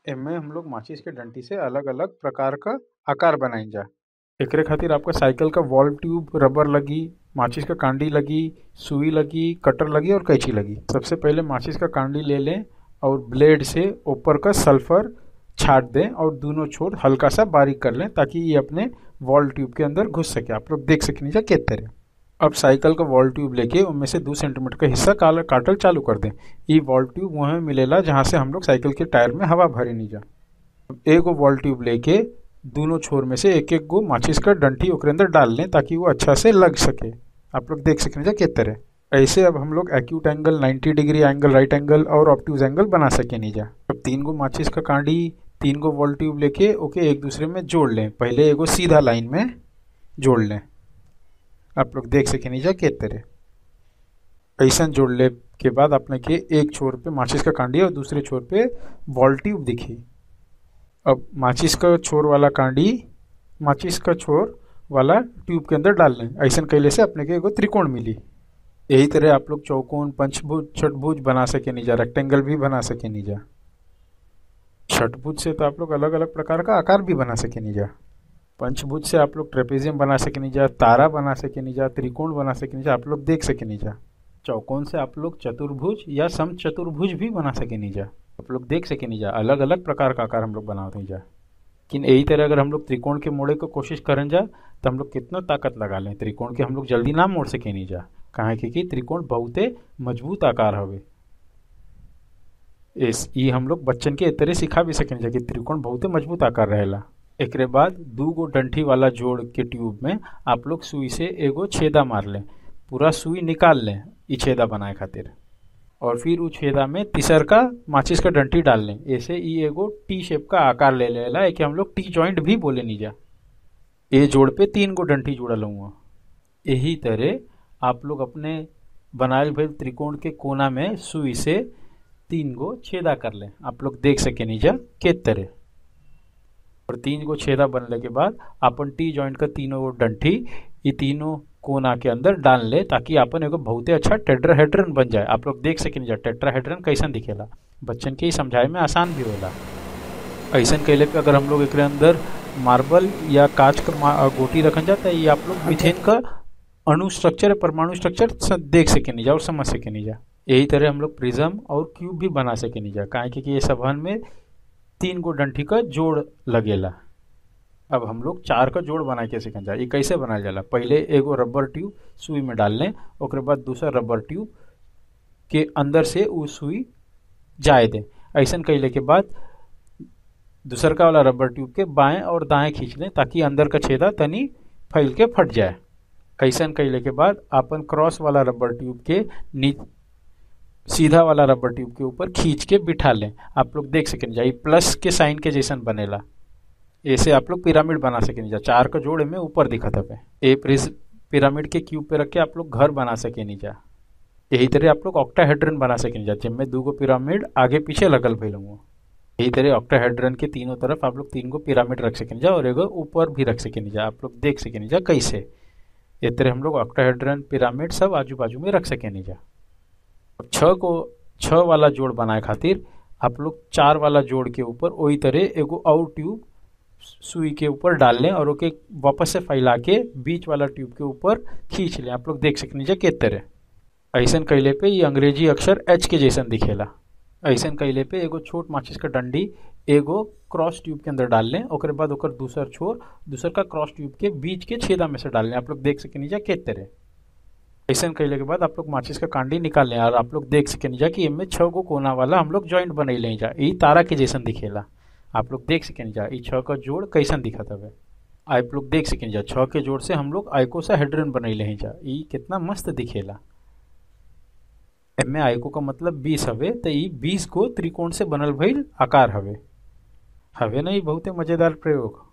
एमे हम लोग माचिस के डंटी से अलग अलग प्रकार क आकार बनाइजा एकरे खातिर आपका साइकिल का वॉल ट्यूब रबर लगी माचिस का कांडी लगी सुई लगी कटर लगी और कैंची लगी सबसे पहले माचिस का कांडी ले लें और ब्लेड से ऊपर का सल्फर छाट दें और दोनों छोर हल्का सा बारीक कर लें ताकि ये अपने वॉल ट्यूब के अंदर घुस सके आप लोग देख सकें नीचे किस तरह अब साइकिल का वॉल ट्यूब लेके उनमें से दो सेंटीमीटर का हिस्सा काला काटल चालू कर दें ये वॉल ट्यूब वहाँ मिलेला जहाँ से हम लोग साइकिल के टायर में हवा भरे नहीं जा एक गो वॉल ट्यूब लेके दोनों छोर में से एक एक गो माचिस का डंठी ओकरे अंदर डाल लें ताकि वो अच्छा से लग सके आप लोग देख सकें जा किस तरह ऐसे अब हम लोग acute angle 90 degree angle right angle और ऑप्टूज एंगल बना सके नहीं जा अब तीन गो माचिस का कांडी तीन गो वॉल ट्यूब लेके ओके एक दूसरे में जोड़ लें पहले एगो सीधा लाइन में जोड़ लें आप लोग देख सके नहीं जा किस तरह ऐसा जोड़ ले के बाद अपने के एक छोर पे माचिस का कांडी और दूसरे छोर पे वॉल ट्यूब दिखी अब माचिस का छोर वाला कांडी माचिस का छोर वाला ट्यूब के अंदर डाल लें ऐसा कैले से अपने के एगो त्रिकोण मिली यही तरह आप लोग चौकोन पंचभुज छठभुज बना सके नहीं जा रेक्टेंगल भी बना सके नहीं जा छठभुज से तो आप लोग अलग अलग प्रकार का आकार भी बना सके नहीं जा पंचभुज से आप लोग ट्रेपेजियम बना सके नहीं जा तारा बना सके नहीं जा त्रिकोण बना सके नहीं जा आप लोग देख सके नहीं जा चौकोन से आप लोग चतुर्भुज या सम चतुर्भुज भी बना सके नहीं जा आप लोग देख सके नहीं जा अलग अलग प्रकार का आकार हम लोग बनाते नहीं जा लेकिन यही तरह अगर हम लोग त्रिकोण के मोड़े को कोशिश करें जा तो हम लोग कितना ताकत लगा लें त्रिकोण के हम लोग जल्दी ना मोड़ सके नहीं जा कहाँ कि त्रिकोण बहुते मजबूत आकार हवे इस ये हम लोग बच्चन के तरह सिखा भी सकें जा कि त्रिकोण बहुते मजबूत आकार रहेला एकरे बाद दू गो डंठी वाला जोड़ के ट्यूब में आप लोग सुई से एगो छेदा मार लें पूरा सुई निकाल लें ई छेदा बनाए खातिर और फिर उस छेदा में तीसर का माचिस का डंठी डाल लें ऐसे ये एगो टी शेप का आकार ले लेला है कि हम लोग टी जॉइंट भी बोले नहीं जा ये जोड़ पे तीन गो डंठी जुड़ल हुआ यही तरह आप लोग अपने बनाए भइल त्रिकोण के कोना में सुई से तीन गो छेदा कर लें आप लोग देख सके नहीं जा के तरह और तीन गो छेदा बनने के बाद अपन टी जॉइंट का तीनों गो डंठी ये तीनों कोना के अंदर डाल ले ताकि अपन एगो बहुते अच्छा टेट्राहेड्रन बन जाए आप लोग देख सके नहीं जा टेट्राहेड्रन कैसन दिखेला बच्चन के ही समझाए में आसान भी होला ऐसा कैले पे अगर हम लोग एक अंदर मार्बल या कांच का गोटी रखन जाता है ये आप लोग मिथेन का अणु स्ट्रक्चर परमाणु स्ट्रक्चर देख सके नहीं जा और समझ सके नहीं जा यही तरह हम लोग प्रिज्म और क्यूब भी बना सके नहीं जा काहे कि ये सबहन में तीन गो डंठी का जोड़ लगेला अब हम लोग चार का जोड़ बना के सीखन जा ये कैसे बनाया जाला पहले एगो रबर ट्यूब सुई में डाल लें और बाद दूसरा रबर ट्यूब के अंदर से वो सुई जाए दें ऐसा कैले के बाद दूसर का वाला रबर ट्यूब के बाएं और दाएं खींच लें ताकि अंदर का छेदा तनी फैल के फट जाए ऐसा कैले के बाद अपन क्रॉस वाला रबर ट्यूब के नी सीधा वाला रबर ट्यूब के ऊपर खींच के बिठा लें आप लोग देख सकें जाइए प्लस के साइन के जैसन बनेला ऐसे आप लोग पिरामिड बना सके नहीं जा चार का जोड़े में ऊपर दिखा था ए पिरामिड के क्यूब पे रख के आप लोग घर बना सके नहीं जा यही तरह आप लोग ऑक्टाहेड्रन बना सके नहीं जा जिनमें दो गो पिरामिड आगे पीछे लगल भैल यही तरह ऑक्टाहेड्रन के तीनों तरफ आप लोग तीन गो पिरामिड रख सके नहीं जा और एगो ऊपर भी रख सके नहीं जा आप लोग देख सके नहीं जा कैसे ये तरह हम लोग ऑक्टाहेड्रन पिरामिड सब आजू बाजू में रख सके नहीं जा छः को छः वाला जोड़ बनाए खातिर आप लोग चार वाला जोड़ के ऊपर वही तरह एगो और ट्यूब सुई के ऊपर डाल लें और ओके वापस से फैला के बीच वाला ट्यूब के ऊपर खींच लें आप लोग देख सकते नीचे किस तरह ऐसा कैले पे ये अंग्रेजी अक्षर एच के जैसन दिखेला ऐसा कैले पे एगो छोट माचिस का डंडी एगो क्रॉस ट्यूब के अंदर डाल लें और बाद ओकर दूसर छोर दूसर का क्रॉस ट्यूब के बीच के छेदा में से डाल लें आप लोग देख सके नीचे किस तरह ऐसा कैले के बाद आप लोग माचिस का कांडी निकाल लें और आप लोग देख सके नहीं जा कि इनमें छः गो कोना वाला हम लोग ज्वाइंट बने लें जा ये तारा के जैसन दिखेला आप लोग देख सकें जा ई छः का जोड़ कैसन दिखा था आप लोग देख सकें जा छः के जोड़ से हम लोग आइको हेड्रन बनैले हैं जा ई कितना मस्त दिखेला एमे आइको का मतलब बीस हवे तो ई बीस को त्रिकोण से बनल भइल आकार हवे हवे ना ई बहुते मजेदार प्रयोग